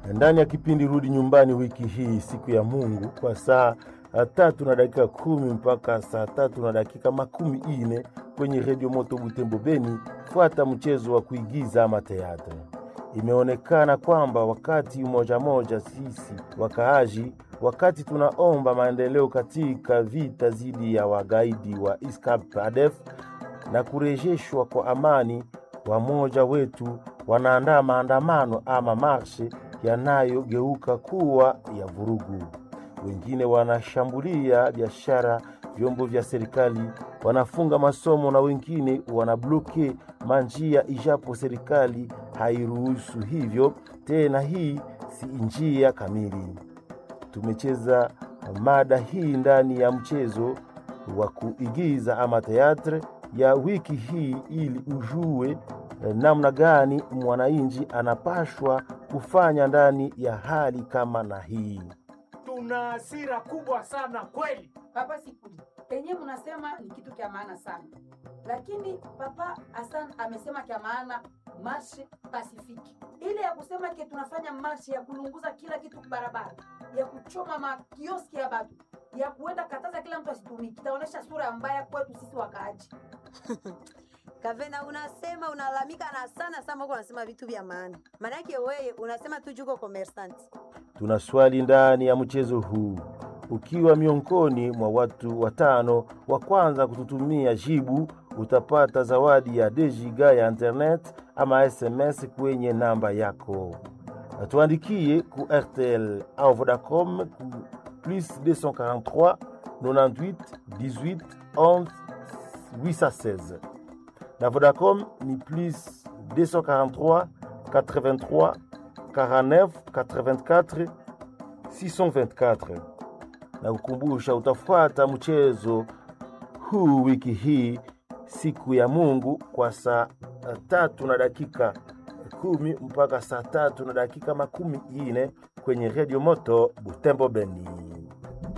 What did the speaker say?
ndani ya kipindi Rudi Nyumbani wiki hii, siku ya Mungu, kwa saa tatu na dakika kumi mpaka saa tatu na dakika makumi ine kwenye redio Moto Butembo Beni. Fuata mchezo wa kuigiza ama teatre. Imeonekana kwamba wakati moja moja sisi wakaaji, wakati tunaomba maendeleo katika vita dhidi ya wagaidi wa ISCAP ADF na kurejeshwa kwa amani, wamoja wetu wanaandaa maandamano ama marshe yanayogeuka kuwa ya vurugu. Wengine wanashambulia biashara, vyombo vya serikali, wanafunga masomo na wengine wanabloke manjia, ijapo serikali hairuhusu hivyo tena. Hii si njia kamili. Tumecheza mada hii ndani ya mchezo wa kuigiza ama teatre ya wiki hii ili ujue namna gani mwananchi anapashwa kufanya ndani ya hali kama na hii. Tuna hasira kubwa sana kweli. Papa Sikuli, penye mnasema ni kitu kya maana sana, lakini Papa Hassan amesema kya maana marshe pasifiki, ile ya kusema ke tunafanya marshe ya kulunguza kila kitu barabara, ya kuchoma makioski ya batu, ya kuenda kataza kila mtu asitumiki, itaonyesha sura mbaya kwetu sisi wakaaji. Kavena, unasema unalalamika na sana sana, uko unasema vitu vya maana. Maana yake wewe unasema tu juko commerçant. Tuna swali ndani ya mchezo huu. Ukiwa miongoni mwa watu watano wa kwanza kututumia jibu, utapata zawadi ya dejiga ya internet ama SMS kwenye namba yako. Tuandikie ku RTL au Vodacom ku plus 243 98 18 11 816 na Vodacom ni plus 243 83 49 84 624. Na kukumbusha utafuata mchezo huu wiki hii siku ya Mungu kwa saa tatu na dakika kumi mpaka saa tatu na dakika makumi ine kwenye redio Moto Butembo Beni.